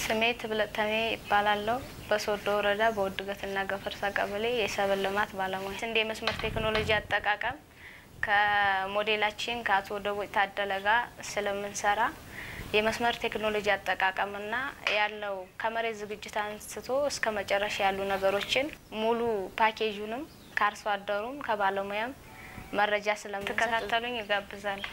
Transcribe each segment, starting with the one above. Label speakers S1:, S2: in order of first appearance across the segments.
S1: ስሜ ትብለጥ ተሜ ይባላለሁ። በሶዶ ወረዳ በውድገትና ገፈርሳ ቀበሌ የሰብል ልማት ባለሙያ። ስንዴ መስመር ቴክኖሎጂ አጠቃቀም ከሞዴላችን ከአቶ ደቦጭ ታደለ ጋር ስለምንሰራ የመስመር ቴክኖሎጂ አጠቃቀምና ያለው ከመሬት ዝግጅት አንስቶ እስከ መጨረሻ ያሉ ነገሮችን ሙሉ ፓኬጁንም ከአርሶ አደሩም ከባለሙያም መረጃ ስለምትከታተሉኝ ይጋብዛለሁ።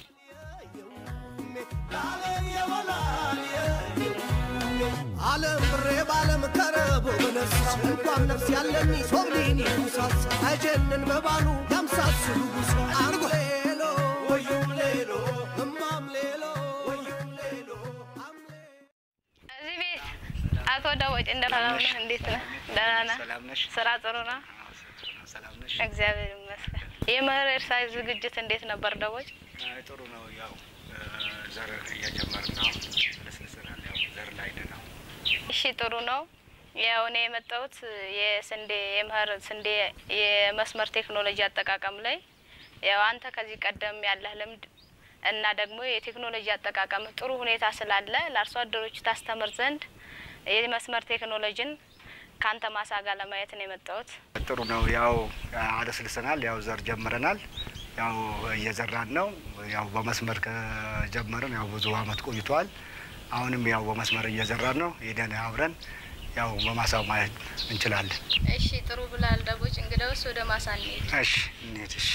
S2: ዓለም ብሬ ባለም ከረቦ በነፍስ እንኳን ነፍስ ያለኒ ሶብሊኒ ጉሳስ አይጀንን በባሉ ያምሳስሉ ጉሳ አንጎ ሌሎ ወዩም ሌሎ እማም ሌሎ ወዩም ሌሎ
S1: እዚህ ቤት አቶ ደቦጭ እንደሰላም ነህ? እንዴት ነህ? ደህና ነህ?
S3: ሰላም ነሽ?
S1: ስራ ጥሩ ነው?
S3: አዎ፣ ጥሩ ነው። ሰላም ነሽ?
S1: እግዚአብሔር ይመስገን። የመኸር እርሻ ዝግጅት እንዴት ነበር ደቦጭ?
S3: አይ፣ ጥሩ ነው። ያው ዘር እየጀመርን ነው። ልስልስናል። ያው ዘር ላይ ነን ነው።
S1: እሺ ጥሩ ነው። ያው እኔ የመጣሁት የስንዴ የመኸር ስንዴ የመስመር ቴክኖሎጂ አጠቃቀም ላይ ያው አንተ ከዚህ ቀደም ያለህ ልምድ እና ደግሞ የቴክኖሎጂ አጠቃቀም ጥሩ ሁኔታ ስላለ ለአርሶ አደሮች ታስተምር ዘንድ የመስመር ቴክኖሎጂን ከአንተ ማሳ ጋር ለማየት ነው የመጣሁት።
S3: ጥሩ ነው። ያው አለስልሰናል። ያው ዘር ጀምረናል። ያው እየዘራን ነው። ያው በመስመር ከጀመርን ያው ብዙ አመት ቆይቷል። አሁንም ያው በመስመር እየዘራን ነው። ሄደን አብረን ያው በማሳው ማየት እንችላለን።
S1: እሺ ጥሩ ብላል ደቦጭ። እንግዲያውስ ወደ ማሳ እንሂድ።
S3: እሺ እንሂድ። እሺ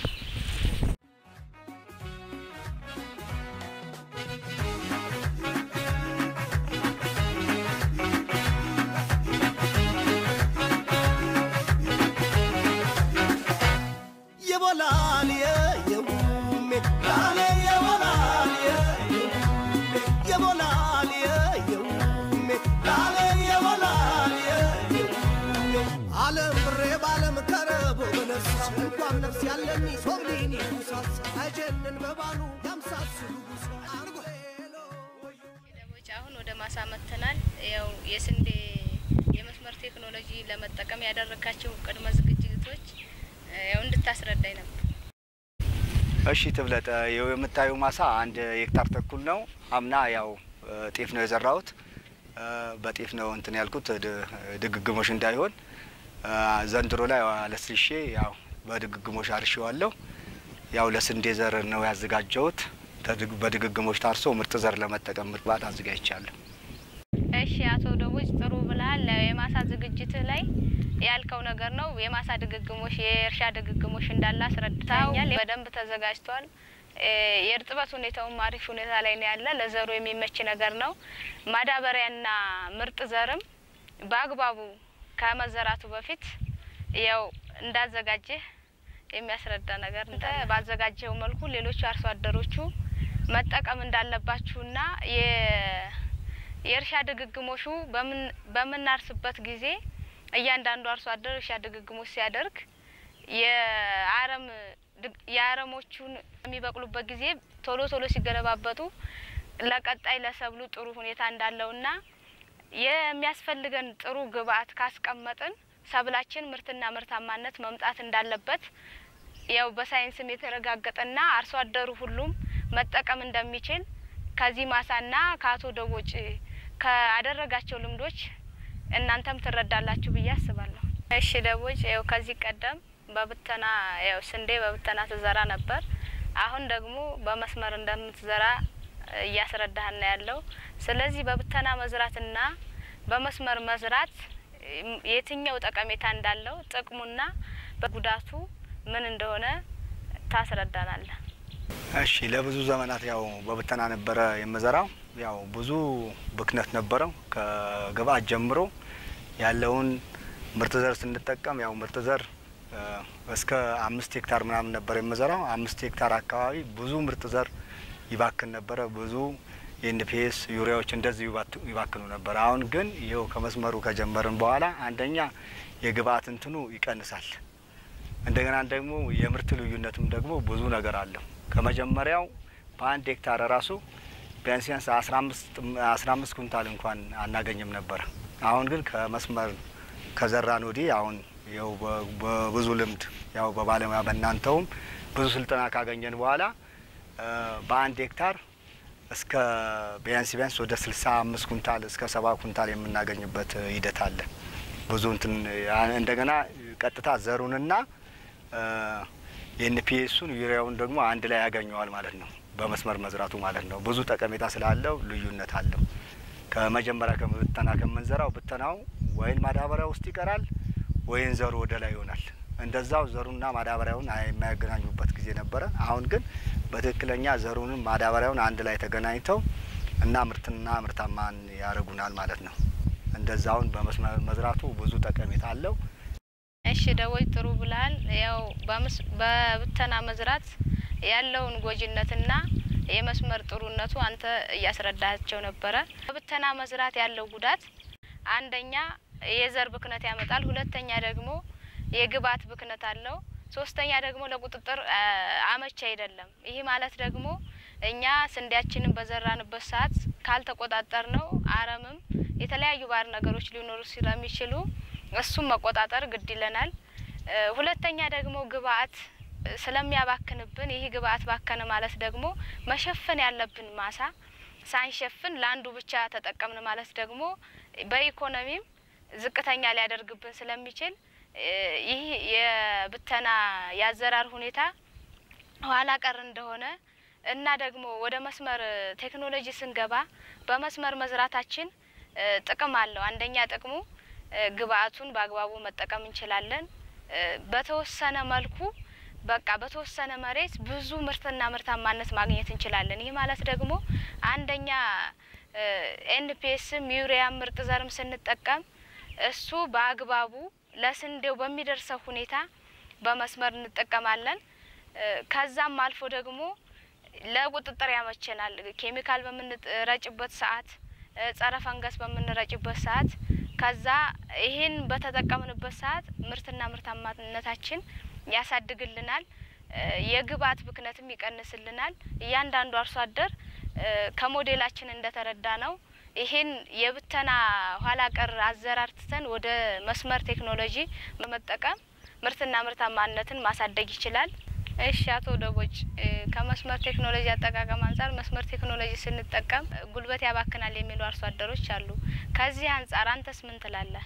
S2: የቦላል የየውሜ ላሌ የቦላል የየውሜ የቦላል የየውሜ ላሌ የቦላል የየውሜ ዓለም ብሬ ባለም ከረቦ በነፍስ እንኳን ነፍስ ያለኒ ሶብሊኒ ጉሳስ አይጀንን በባሉ ያምሳስሉ ጉሳ አንጎ ሄሎ ወዩ
S1: ደቦጭ አሁን ወደ ማሳ መጥተናል። ያው የስንዴ የመስመር ቴክኖሎጂ ለመጠቀም ያደረካቸው ቅድመ ዝግጅቶች ያው እንድታስረዳኝ ነበር።
S3: እሺ ትብለጥ ይኸው የምታዩ ማሳ አንድ ሄክታር ተኩል ነው። አምና ያው ጤፍ ነው የዘራሁት። በጤፍ ነው እንትን ያልኩት ድ- ድግግሞሽ እንዳይሆን ዘንድሮ ላይ አለስልሼ ያው በድግግሞሽ አርሼዋለሁ። ያው ለስንዴ ዘር ነው ያዘጋጀሁት። ተድግ- በድግግሞሽ ታርሶ ምርጥ ዘር ለመጠቀም ምርባት አዘጋጅቻለሁ።
S1: እሺ አቶ ደቦጭ ጥሩ ብለሃል። ያው የማሳ ዝግጅትህ ላይ ያልከው ነገር ነው። የማሳ ድግግሞሽ የእርሻ ድግግሞሽ እንዳለ አስረድተኛል። በደንብ ተዘጋጅቷል። እ የእርጥበት ሁኔታውም አሪፍ ሁኔታ ላይ ነው ያለ። ለዘሩ የሚመች ነገር ነው። ማዳበሪያና ምርጥ ዘርም በአግባቡ ከመዘራቱ በፊት ያው እንዳዘጋጀህ የሚያስረዳ ነገር እንደ ባዘጋጀው መልኩ ሌሎቹ አርሶ አደሮቹ መጠቀም እንዳለባችሁና የ የእርሻ ድግግሞሹ በምን በምናርስበት ጊዜ እያንዳንዱ አርሶ አደር እርሻ ድግግሞሽ ሲያደርግ የአረም ድግ- የአረሞቹን የሚበቅሉበት ጊዜ ቶሎ ቶሎ ሲገለባበጡ ለቀጣይ ለሰብሉ ጥሩ ሁኔታ እንዳለውና የሚያስፈልገን ጥሩ ግብአት ካስቀመጥን ሰብላችን ምርትና ምርታማነት መምጣት እንዳለበት ያው በሳይንስም የተረጋገጠና አርሶ አደሩ ሁሉም መጠቀም እንደሚችል ከዚህ ማሳና ከአቶ ደቦጭ ካደረጋቸው ልምዶች እናንተም ትረዳላችሁ ብዬ አስባለሁ። እሺ ደቦጭ፣ ያው ከዚህ ቀደም በብተና ያው ስንዴ በብተና ትዘራ ነበር። አሁን ደግሞ በመስመር እንደምትዘራ እያስረዳህና ያለው ስለዚህ በብተና መዝራትና በመስመር መዝራት እም፣ የትኛው ጠቀሜታ እንዳለው ጥቅሙና በጉዳቱ ምን እንደሆነ ታስረዳናለህ።
S3: እሺ ለብዙ ዘመናት ያው በብተና ነበረ የምዘራው። ያው ብዙ ብክነት ነበረው ከግብአት ጀምሮ ያለውን ምርጥ ዘር ስንጠቀም ያው ምርጥ ዘር እ፣ እስከ አምስት ሄክታር ምናምን ነበር የምዘራው። አምስት ሄክታር አካባቢ ብዙ ምርጥ ዘር ይባክን ነበረ። ብዙ የኤንፒኤስ ዩሪያዎች እንደዚህ ይባት- ይባክኑ ነበር። አሁን ግን ይኸው ከመስመሩ ከጀመርን በኋላ አንደኛ የግብአት እንትኑ ይቀንሳል። እንደገና ደግሞ የምርት ልዩነትም ደግሞ ብዙ ነገር አለው። ከመጀመሪያው በአንድ ሄክታር ራሱ ቢያንስ ቢያንስ አስራ አምስት ኩንታል እንኳን አናገኝም ነበረ። አሁን ግን ከመስመር ከዘራን ወዲህ አሁን ያው በ- በብዙ ልምድ ያው በባለሙያ በእናንተውም ብዙ ስልጠና ካገኘን በኋላ እ፣ በአንድ ሄክታር እስከ ቢያንስ ቢያንስ ወደ ስልሳ አምስት ኩንታል እስከ ሰባ ኩንታል የምናገኝበት ሂደት አለ። ብዙ እንትን እንደገና ቀጥታ ዘሩንና የኤንፒኤሱን ዩሪያውን ደግሞ አንድ ላይ ያገኘዋል ማለት ነው። በመስመር መዝራቱ ማለት ነው። ብዙ ጠቀሜታ ስላለው ልዩነት አለው። ከመጀመሪያ ከብተና ከምንዘራው ብተናው ወይን ማዳበሪያ ውስጥ ይቀራል ወይን ዘሩ ወደ ላይ ይሆናል። እንደዛው ዘሩና ማዳበሪያውን የማያገናኙበት ጊዜ ነበረ። አሁን ግን በትክክለኛ ዘሩንም ማዳበሪያውን አንድ ላይ ተገናኝተው እና ምርትና ምርታማን ያደርጉናል ማለት ነው። እንደዛውን በመስመር መዝራቱ ብዙ ጠቀሜታ አለው።
S1: እሺ ደቦይ ጥሩ ብለሃል። ያው በብተና መዝራት ያለውን ጎጂነትና የመስመር ጥሩነቱ አንተ እያስረዳቸው ነበረ። በብተና መዝራት ያለው ጉዳት አንደኛ የዘር ብክነት ያመጣል። ሁለተኛ ደግሞ የግብዓት ብክነት አለው። ሶስተኛ ደግሞ ለቁጥጥር አመች አይደለም። ይህ ማለት ደግሞ እኛ ስንዴያችንን በዘራንበት ሰዓት ካልተቆጣጠር ነው አረምም የተለያዩ ባዕድ ነገሮች ሊኖሩ ስለሚችሉ እሱም መቆጣጠር ግድ ይለናል። ሁለተኛ ደግሞ ግብዓት ስለሚያባክንብን ይህ ግብዓት ባከነ ማለት ደግሞ መሸፈን ያለብን ማሳ ሳንሸፍን ለአንዱ ብቻ ተጠቀምን ማለት ደግሞ በኢኮኖሚም ዝቅተኛ ሊያደርግብን ስለሚችል ይህ የብተና የአዘራር ሁኔታ ኋላ ቀር እንደሆነ እና ደግሞ ወደ መስመር ቴክኖሎጂ ስንገባ በመስመር መዝራታችን ጥቅም አለው። አንደኛ ጥቅሙ ግብዓቱን በአግባቡ መጠቀም እንችላለን። በተወሰነ መልኩ በቃ በተወሰነ መሬት ብዙ ምርትና ምርታማነት ማግኘት እንችላለን። ይህ ማለት ደግሞ አንደኛ ኤንፒኤስም ዩሪያም ምርጥ ዘርም ስንጠቀም እሱ በአግባቡ ለስንዴው በሚደርሰው ሁኔታ በመስመር እንጠቀማለን። ከዛም አልፎ ደግሞ ለቁጥጥር ያመቸናል። ኬሚካል በምንረጭበት ሰዓት፣ ጸረ ፈንገስ በምንረጭበት ሰዓት ከዛ ይህን በተጠቀምንበት ሰዓት ምርትና ምርታማነታችን ያሳድግልናል። የግብዓት ብክነትም ይቀንስልናል። እያንዳንዱ አርሶ አደር ከሞዴላችን እንደተረዳ ነው ይህን የብተና ኋላ ቀር አዘራር ትተን ወደ መስመር ቴክኖሎጂ በመጠቀም ምርትና ምርታማነትን ማሳደግ ይችላል። እሺ አቶ ደቦጭ ከመስመር ቴክኖሎጂ አጠቃቀም አንጻር መስመር ቴክኖሎጂ ስንጠቀም ጉልበት ያባክናል የሚሉ አርሶ አደሮች አሉ። ከዚህ አንጻር አንተስ ምን ትላለህ?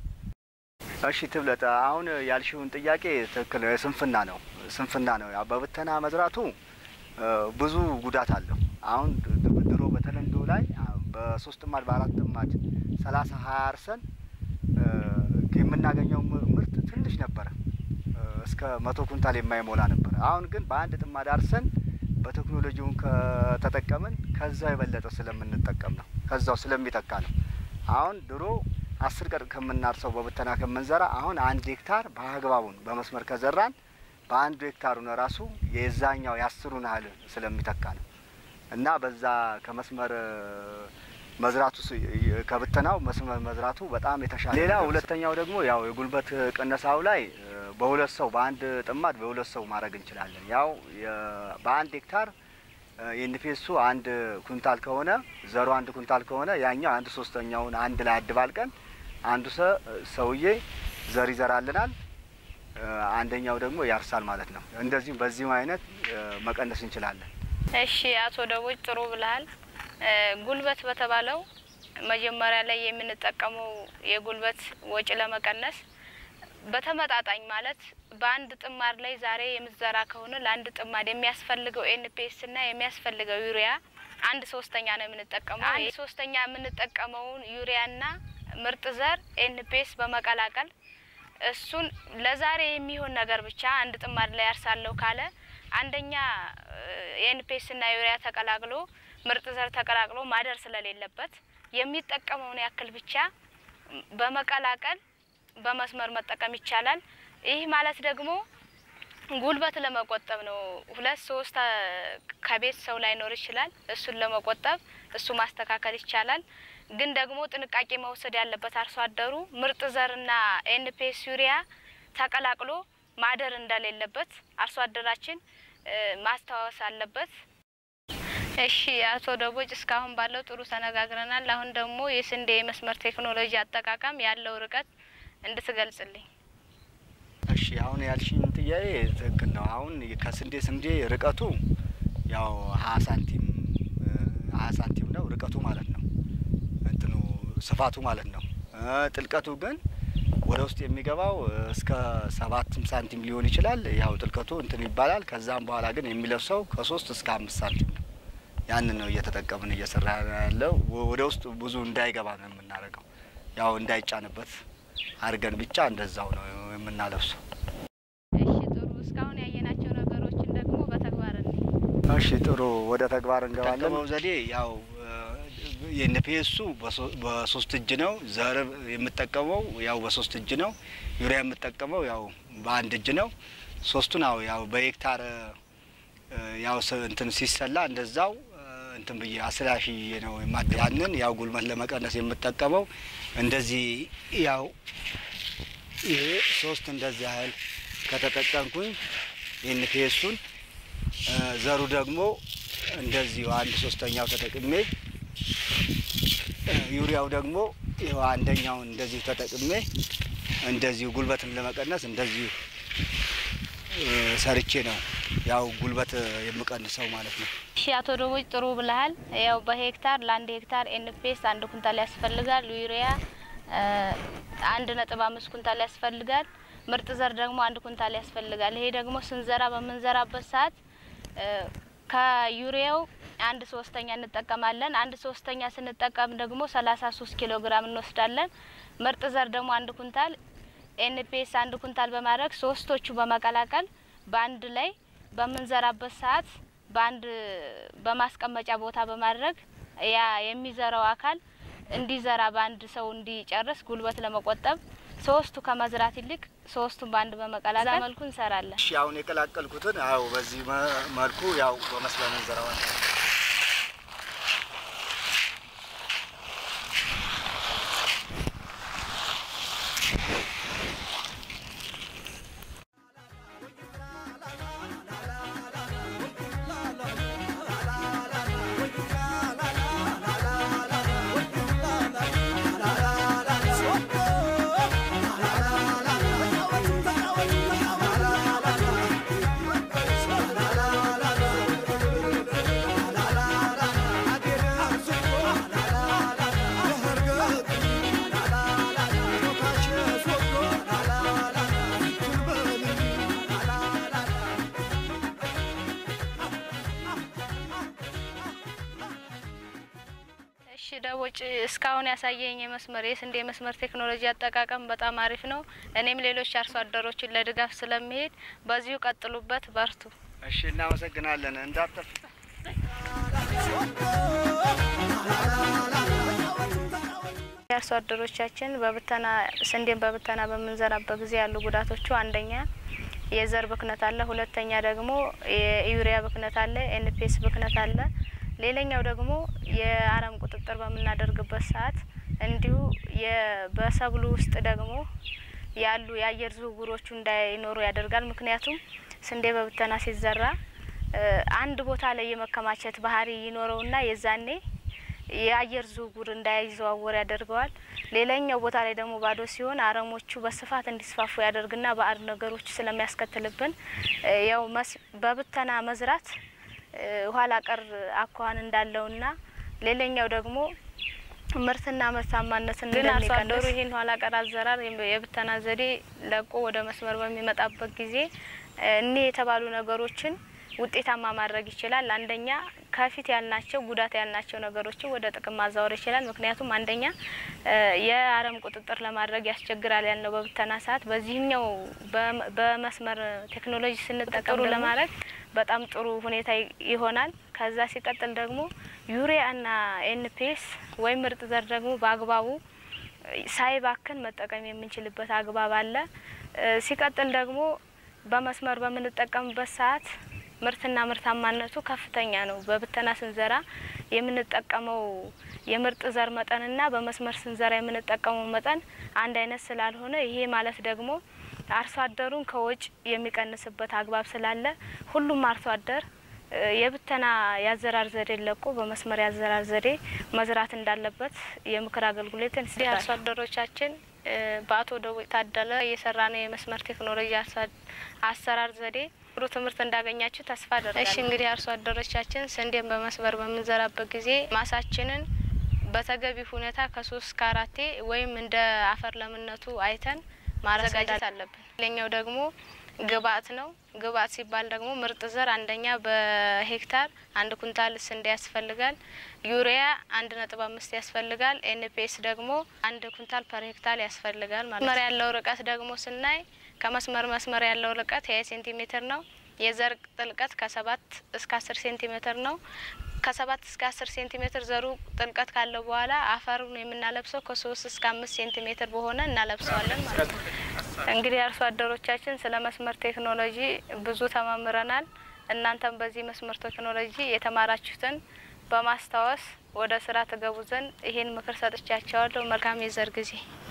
S3: እሺ ትብለጥ፣ አሁን ያልሽውን ጥያቄ ትክክል ነው። የስንፍና ነው ስንፍና ነው። ያው በብተና መዝራቱ ብዙ ጉዳት አለው። አሁን ድሮ በተለምዶ ላይ በሶስት ጥማድ በአራት ጥማድ ሰላሳ ሀያ አርሰን የምናገኘው ምርት ትንሽ ነበረ፣ እስከ መቶ ኩንታል የማይሞላ ነበረ። አሁን ግን በአንድ ጥማድ አርሰን በቴክኖሎጂውን ከተጠቀምን ከዛ የበለጠ ስለምንጠቀም ነው፣ ከዛው ስለሚተካ ነው። አሁን ድሮ አስር ቀን ከምናርሰው በብተና ከምንዘራ አሁን አንድ ሄክታር በአግባቡን በመስመር ከዘራን በአንዱ ሄክታሩን ራሱ የዛኛው የአስሩን ያህል ስለሚተካ ነው እና በዛ ከመስመር መዝራቱ ከብተናው መስመር መዝራቱ በጣም የተሻለ። ሌላ ሁለተኛው ደግሞ ያው የጉልበት ቅነሳው ላይ በሁለት ሰው በአንድ ጥማድ በሁለት ሰው ማድረግ እንችላለን። ያው በአንድ ሄክታር የኤንፒኤሱ አንድ ኩንታል ከሆነ ዘሩ አንድ ኩንታል ከሆነ ያኛው አንድ ሶስተኛውን አንድ ላይ አድባልቀን አንዱ ሰውዬ ዘር ይዘራልናል፣ አንደኛው ደግሞ ያርሳል ማለት ነው። እንደዚሁም በዚህም አይነት መቀነስ እንችላለን።
S1: እሺ አቶ ደቦጭ ጥሩ ብለሃል። ጉልበት በተባለው መጀመሪያ ላይ የምንጠቀመው የጉልበት ወጪ ለመቀነስ በተመጣጣኝ ማለት በአንድ ጥማድ ላይ ዛሬ የምትዘራ ከሆነ ለአንድ ጥማድ የሚያስፈልገው ኤንፒኤስ እና የሚያስፈልገው ዩሪያ አንድ ሶስተኛ ነው የምንጠቀመው። አንድ ሶስተኛ የምንጠቀመውን ዩሪያና ምርጥ ዘር ኤንፒኤስ በመቀላቀል እሱን ለዛሬ የሚሆን ነገር ብቻ አንድ ጥማድ ላይ ያርሳለሁ ካለ አንደኛ የኤንፒኤስ እና ዩሪያ ተቀላቅሎ ምርጥ ዘር ተቀላቅሎ ማደር ስለሌለበት የሚጠቀመውን ያክል ብቻ በመቀላቀል በመስመር መጠቀም ይቻላል። ይህ ማለት ደግሞ ጉልበት ለመቆጠብ ነው። ሁለት ሶስት ከቤት ሰው ላይኖር ይችላል። እሱን ለመቆጠብ እሱ ማስተካከል ይቻላል። ግን ደግሞ ጥንቃቄ መውሰድ ያለበት አርሶ አደሩ ምርጥ ዘርና ኤንፒኤስ ዩሪያ ተቀላቅሎ ማደር እንደሌለበት አርሶ አደራችን ማስታወስ አለበት። እሺ አቶ ደቦጭ እስካሁን ባለው ጥሩ ተነጋግረናል። አሁን ደግሞ የስንዴ የመስመር ቴክኖሎጂ አጠቃቀም ያለው ርቀት እንድትገልጽልኝ።
S3: እሺ አሁን ያልሽኝ ጥያቄ ትክክል ነው። አሁን ከስንዴ ስንዴ ርቀቱ ያው ሀያ ሳንቲም ሀያ ሳንቲም ነው ርቀቱ ማለት ነው እንትኑ ስፋቱ ማለት ነው። እ ጥልቀቱ ግን ወደ ውስጥ የሚገባው እስከ ሰባትም ሳንቲም ሊሆን ይችላል። ያው ጥልቀቱ እንትን ይባላል። ከዛም በኋላ ግን የሚለብሰው ከሶስት እስከ አምስት ሳንቲም ነው። ያንን ነው እየተጠቀምን እየሰራ ያለው። ወደ ውስጥ ብዙ እንዳይገባ ነው የምናደርገው። ያው እንዳይጫንበት አድርገን ብቻ እንደዛው ነው የምናለብሰው።
S1: እሺ ጥሩ። እስካሁን ያየናቸው ነገሮችን ደግሞ በተግባር እንይ።
S3: እሺ ጥሩ፣ ወደ ተግባር እንገባለን። ጠቀመው ዘዴ ያው የኤንፒኤሱ በሶስት እጅ ነው። ዘር የምጠቀመው ያው በሶስት እጅ ነው። ዩሪያ የምጠቀመው ያው በአንድ እጅ ነው። ሶስቱን ያው ያው በሄክታር ያው ስ- እንትን ሲሰላ እንደዛው እንትን ብዬ አስላሽዬ ነው የማደ ያንን ያው ጉልበት ለመቀነስ የምጠቀመው እንደዚህ ያው ይሄ ሶስት እንደዚህ ያህል ከተጠቀምኩኝ ኤንፒኤሱን ዘሩ ደግሞ እንደዚሁ አንድ ሶስተኛው ተጠቅሜ እ ዩሪያው ደግሞ ይኸው አንደኛውን እንደዚሁ ተጠቅሜ እንደዚሁ ጉልበትን ለመቀነስ እንደዚሁ እ ሰርቼ ነው ያው ጉልበት የምቀንሰው ማለት ነው።
S1: እሺ አቶ ደቦጭ ጥሩ ብለሃል። ያው በሄክታር ለአንድ ሄክታር ኤንፒኤስ አንድ ኩንታል ያስፈልጋል። ዩሪያ እ አንድ ነጥብ አምስት ኩንታል ያስፈልጋል። ምርጥ ዘር ደግሞ አንድ ኩንታል ያስፈልጋል። ይሄ ደግሞ ስንዘራ በምንዘራበት ሰዓት እ ከዩሪያው አንድ ሶስተኛ እንጠቀማለን። አንድ ሶስተኛ ስንጠቀም ደግሞ ሰላሳ ሶስት ኪሎ ግራም እንወስዳለን። ምርጥ ዘር ደግሞ አንድ ኩንታል ኤንፒኤስ አንድ ኩንታል በማድረግ ሶስቶቹ በመቀላቀል በአንድ ላይ በምንዘራበት ሰዓት በአንድ በማስቀመጫ ቦታ በማድረግ ያ የሚዘራው አካል እንዲዘራ በአንድ ሰው እንዲጨርስ ጉልበት ለመቆጠብ ሶስቱ ከመዝራት ይልቅ ሶስቱን በአንድ በመቀላቀል መልኩ እንሰራለን።
S3: እሺ አሁን የቀላቀልኩትን ያው በዚህ መ- መልኩ ያው በመስለን እንዘራዋለን።
S1: እሺ ደቦጭ እስካሁን ያሳየኝ የመስመር የስንዴ መስመር ቴክኖሎጂ አጠቃቀም በጣም አሪፍ ነው። እኔም ሌሎች አርሶ አደሮችን ለድጋፍ ስለሚሄድ በዚሁ ቀጥሉበት፣ በርቱ።
S3: እሺ እናመሰግናለን። እንዳጠፍ
S1: የአርሶ አደሮቻችን በብተና ስንዴን በብተና በምንዘራበት ጊዜ ያሉ ጉዳቶቹ አንደኛ የዘር ብክነት አለ፣ ሁለተኛ ደግሞ የዩሪያ ብክነት አለ፣ ኤንፒኤስ ብክነት አለ። ሌላኛው ደግሞ የአረም ቁጥጥር በምናደርግበት ሰዓት እንዲሁ የ- በሰብሉ ውስጥ ደግሞ ያሉ የአየር ዝውውሮቹ እንዳይኖሩ ያደርጋል። ምክንያቱም ስንዴ በብተና ሲዘራ እ አንድ ቦታ ላይ የመከማቸት ባህሪ ይኖረውና የዛኔ የአየር ዝውውር እንዳይዘዋወር ያደርገዋል። ሌላኛው ቦታ ላይ ደግሞ ባዶ ሲሆን አረሞቹ በስፋት እንዲስፋፉ ያደርግና ባዕድ ነገሮች ስለሚያስከትልብን እ ያው መስ- በብተና መዝራት እ ኋላ ቀር አኳኋን እንዳለውና ሌላኛው ደግሞ ምርትና ምርታማነትን ግን አርሶ አደሩ ይህን ኋላ ቀር አዘራር የም- የብተና ዘዴ ለቆ ወደ መስመር በሚመጣበት ጊዜ እ እኒህ የተባሉ ነገሮችን ውጤታማ ማድረግ ይችላል። አንደኛ ከፊት ያልናቸው ጉዳት ያልናቸው ነገሮችን ወደ ጥቅም ማዛወር ይችላል። ምክንያቱም አንደኛ እ የአረም ቁጥጥር ለማድረግ ያስቸግራል ያልነው በብተና ሰዓት፣ በዚህኛው በመ- በመስመር ቴክኖሎጂ ስንጠቀሙ ለማድረግ በጣም ጥሩ ሁኔታ ይ- ይሆናል። ከዛ ሲቀጥል ደግሞ ዩሪያ እና ኤንፒኤስ ወይም ምርጥ ዘር ደግሞ በአግባቡ ሳይባክን መጠቀም የምንችልበት አግባብ አለ። እ ሲቀጥል ደግሞ በመስመር በምንጠቀምበት ሰዓት ምርትና ምርታማነቱ ከፍተኛ ነው። በብተና ስንዘራ የምንጠቀመው የምርጥ ዘር መጠንና በመስመር ስንዘራ የምንጠቀመው መጠን አንድ አይነት ስላልሆነ ይሄ ማለት ደግሞ አርሶ አደሩን ከወጭ የሚቀንስበት አግባብ ስላለ ሁሉም አርሶ አደር እ የብተና የአዘራር ዘዴ ለቆ በመስመር የአዘራር ዘዴ መዝራት እንዳለበት የምክር አገልግሎትን እንግዲህ አርሶ አደሮቻችን እ በአቶ ደቦጭ ታደለ እየሰራ ነው የመስመር ቴክኖሎጂ አሳ- አሰራር ዘዴ ጥሩ ትምህርት እንዳገኛችሁ ተስፋ አደርጋለሁ። እሺ እንግዲህ አርሶ አደሮቻችን ስንዴን በመስመር በምንዘራበት ጊዜ ማሳችንን በተገቢ ሁኔታ ከሶስት እስከ አራቴ ወይም እንደ አፈር ለምነቱ አይተን ማዘጋጀት አለብን። ሌላኛው ደግሞ ግብአት ነው። ግብአት ሲባል ደግሞ ምርጥ ዘር አንደኛ በሄክታር አንድ ኩንታል ስንዴ ያስፈልጋል። ዩሪያ አንድ ነጥብ አምስት ያስፈልጋል። ኤንፒኤስ ደግሞ አንድ ኩንታል ፐር ሄክታር ያስፈልጋል ማለት ነው። መስመር ያለው ርቀት ደግሞ ስናይ ከመስመር መስመር ያለው ርቀት ሀያ ሴንቲሜትር ነው። የዘር ጥልቀት ከሰባት እስከ አስር ሴንቲሜትር ነው። ከሰባት እስከ አስር ሴንቲሜትር ዘሩ ጥልቀት ካለው በኋላ አፈሩን የምናለብሰው ከሶስት እስከ አምስት ሴንቲሜትር በሆነ እናለብሰዋለን ማለት ነው። እንግዲህ አርሶ አደሮቻችን ስለ መስመር ቴክኖሎጂ ብዙ ተማምረናል። እናንተም በዚህ መስመር ቴክኖሎጂ የተማራችሁትን በማስታወስ ወደ ስራ ትገቡ ዘንድ ይህን ምክር ሰጥቻቸዋለሁ። መልካም የዘር ጊዜ